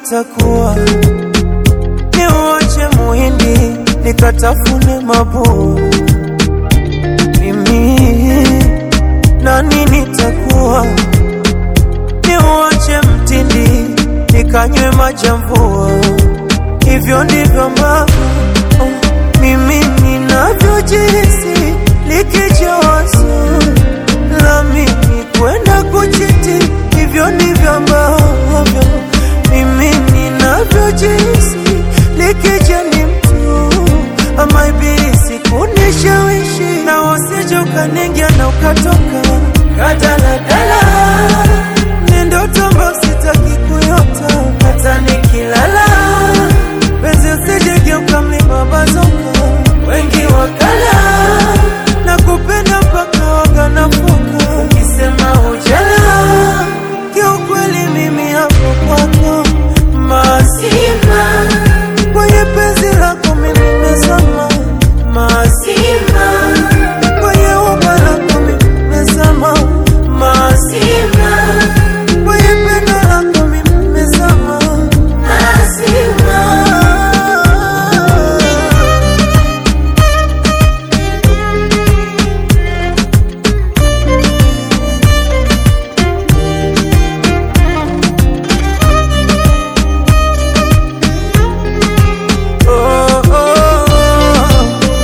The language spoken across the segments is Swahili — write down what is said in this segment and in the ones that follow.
nitakuwa niuache muhindi nikatafune mabua mimi nani nitakuwa niuache mtindi nikanywe majamvua hivyo ndivyo ambavyo oh, mimi ninavyojihisi likija wazo la mimi kwenda kuchiti hivyo ndivyo ambavyo mimi ninavyojihisi likija ni mtu ama ibilisi kunishawishi na wasije ukaningia na ukatoka kadaladala ni ndoto ambayo sitaki kuyota hata nikilala penzi usijegeuka mlima bazoka wengi wakala na kupenda mpaka waganafuka ukisema ujala kiukweli mimi hapo kwako mazima kwenye penzi lako mimi nimezama mazima kwenye uba lako mimi nimezama mazima kwenye pendo lako mimi nimezama mazima Oh, oh, oh.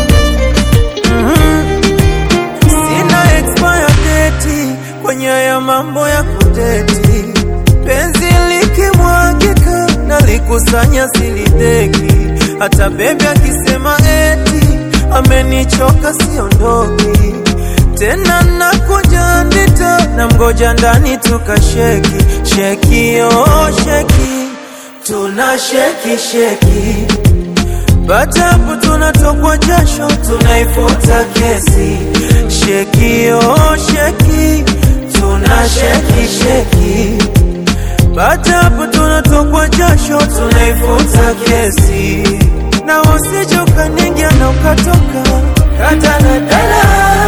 Mhm. Sina expire date kwenye ya mambo ya kudeti, penzi likimwagika na likusanya silideki, hata bebi akisema eti amenichoka siondoki tena, nakuja ndita na mgoja ndani tukasheki sheki, oh sheki, tuna sheki sheki Batapo tunatokwa jasho, tunaifuta kesi. Sheki oh sheki, tuna sheki sheki. Batapo tunatokwa jasho, tunaifuta kesi. Na usije ukaningia na ukatoka kadaladala